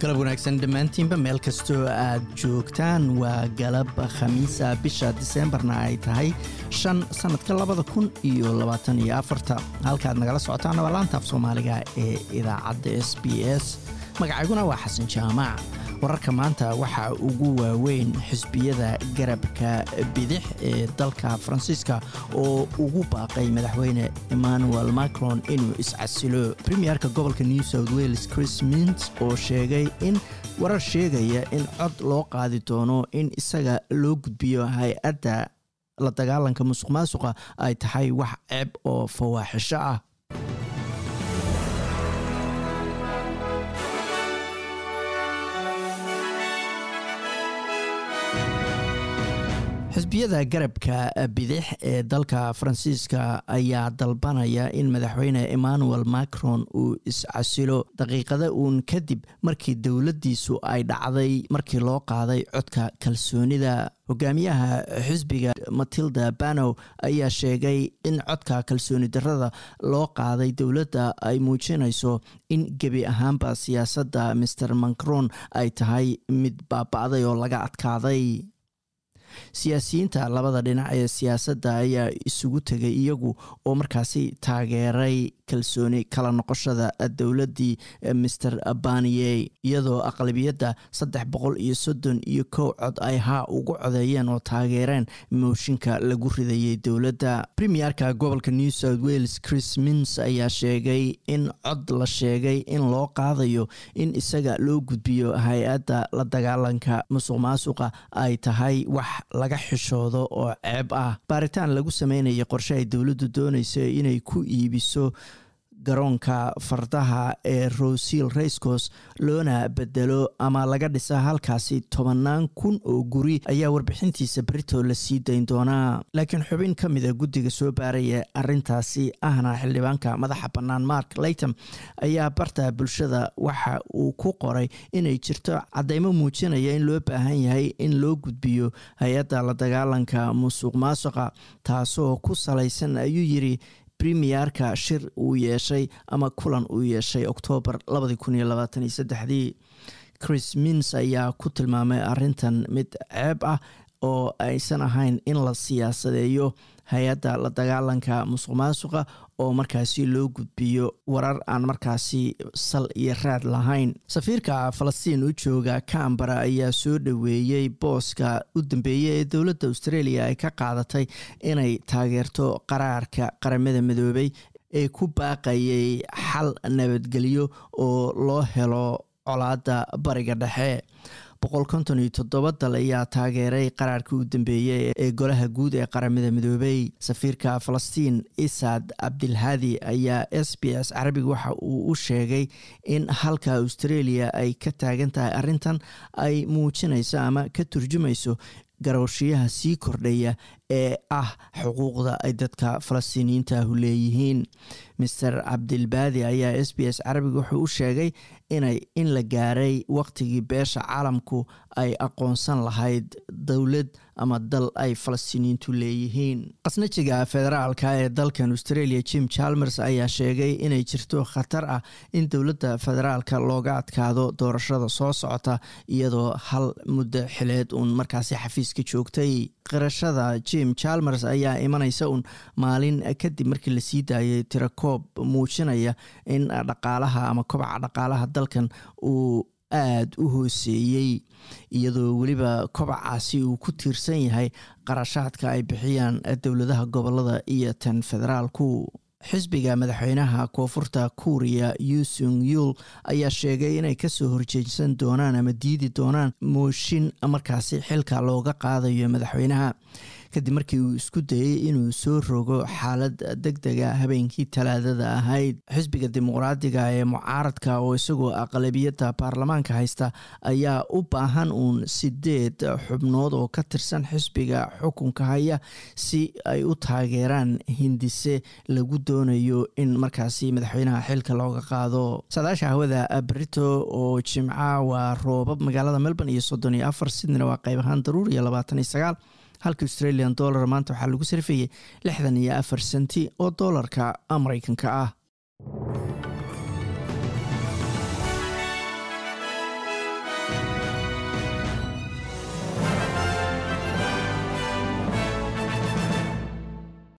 galab wanaagsan dhammaantiinba meel kastoo aad joogtaan waa galab khamiisa bisha diseembarna ay tahay shan sannadka labada kun iyo labaatan iyo afarta halkaad nagala socotaana waa laantaaf soomaaliga ee idaacadda s b s magacayguna waa xasan jaamac wararka maanta waxaa ugu waaweyn xisbiyada garabka bidix ee dalka faransiiska oo ugu baaqay madaxweyne emmanuel macron inuu iscasilo premierka gobolka new south wales chris mins oo sheegay in warar sheegaya in cod loo qaadi doono in isaga loo gudbiyo hay-adda la dagaalanka musuq maasuqa ay tahay wax ceeb oo fawaaxisho ah xisbiyada garabka bidix ee dalka faransiiska ayaa dalbanaya in madaxweyne emmanuel macron uu iscasilo daqiiqada uun kadib markii dowladdiisu ay dhacday markii loo qaaday codka kalsoonida hogaamiyaha xisbiga matilda banow ayaa sheegay in codka kalsooni darrada loo qaaday dowladda ay muujinayso in gebi ahaanba siyaasadda master macron ay tahay mid baaba'day oo laga adkaaday siyaasiyiinta labada dhinac ee siyaasadda ayaa isugu tegay iyagu oo markaasi taageeray kalsooni kala noqoshada dowladdii master baniye iyadoo aqlabiyadda saddex boqol iyo soddon iyo kow cod ay haa ugu codeeyeen oo taageereen mooshinka lagu ridayay dowladda premierka gobolka new south wales chris mins ayaa sheegay in cod la sheegay in loo qaadayo in isaga loo gudbiyo hay-adda la dagaalanka musuq maasuqa ay tahay wax laga xishoodo oo ceeb ah baaritaan lagu sameynaya qorshe ay dowladdu doonayso inay ku iibiso garoonka fardaha ee rosil rayscos loona bedelo ama laga dhisa halkaasi tobannaan kun oo guri ayaa warbixintiisa berito la sii dayn doonaa laakiin xubin ka mida guddiga soo baaraya arintaasi ahna xildhibaanka madaxa bannaan mark laytom ayaa barta bulshada waxa uu ku qoray inay jirto caddeymo muujinaya in loo baahan yahay in loo gudbiyo hay-adda la dagaalanka musuq maasuqa taasoo ku salaysan ayuu yiri premierka shir uu yeeshay ama kulan uu yeeshay oktoobar dii chris mins ayaa ku tilmaamay arintan mid ceeb ah oo aysan ahayn in la siyaasadeeyo hay-adda la dagaalanka musuq maasuqa oo markaasi loo gudbiyo warar aan markaasi sal iyo raad lahayn safiirka falastiin u jooga cambara ayaa soo dhoweeyey booska u dambeeyey ee dowladda australia ay ka qaadatay inay taageerto qaraarka qaramada midoobay ee ku baaqayay xal nabadgelyo oo loo helo colaadda bariga dhexe boqol konton iyo toddoba dal ayaa taageeray qaraarkii u dambeeyey ee golaha guud ee qaramada midoobay safiirka falastiin isaad cabdilhaadi ayaa s b s carabiga waxa uu u sheegay in halka australia ay ka taagan tahay arrintan ay muujinayso ama ka turjumayso garooshiyaha sii kordhaya ee ah xuquuqda ay dadka falastiiniyiintaahu leeyihiin master cabdilbaadi ayaa s b s carabiga wuxuu u sheegay inay in la gaaray waqtigii beesha caalamku ay aqoonsan lahayd dowlad ama dal ay falastiiniyiintu leeyihiin qasnajiga federaalka ee dalkan australia jim chalmers ayaa sheegay inay jirto khatar ah in dowladda federaalka looga adkaado doorashada soo socota iyadoo hal muddo xileed uun markaasi xafiiska joogtay qirashada jim chalmers ayaa imanaysa uun maalin kadib markii lasii daayay tirakoob muujinaya in dhaqaalaha ama kobaca dhaqaalaha dalkan uu aada u hooseeyey iyadoo weliba kobacaasi uu ku tiirsan yahay qarashaadka ay bixiyaan dowladaha gobolada iyo tan federaalku xisbiga madaxweynaha koonfurta kuuriya yusung yul ayaa sheegay inay kasoo horjeedsan doonaan ama diidi doonaan mooshin markaasi xilka looga qaadayo madaxweynaha kadib markii uu isku dayey inuu soo rogo xaalad deg dega habeenkii talaadada ahayd xisbiga dimuqraadiga ee mucaaradka oo isagoo aqlabiyadda baarlamaanka haysta ayaa u baahan uun sideed xubnood oo ka tirsan xisbiga xukunka haya si ay u taageeraan hindise lagu doonayo in markaasi madaxweynaha xilka looga qaado saadaasha hawada brito oo jimca waa roobab magaalada melbourne iyo soddon iyo afar sidnina waa qayb ahaan daruur iyo labaatan iyo sagaal halka australian dollar maanta waxaa lagu sarfayay lixdan iyo afar senti oo doolarka mareykanka ah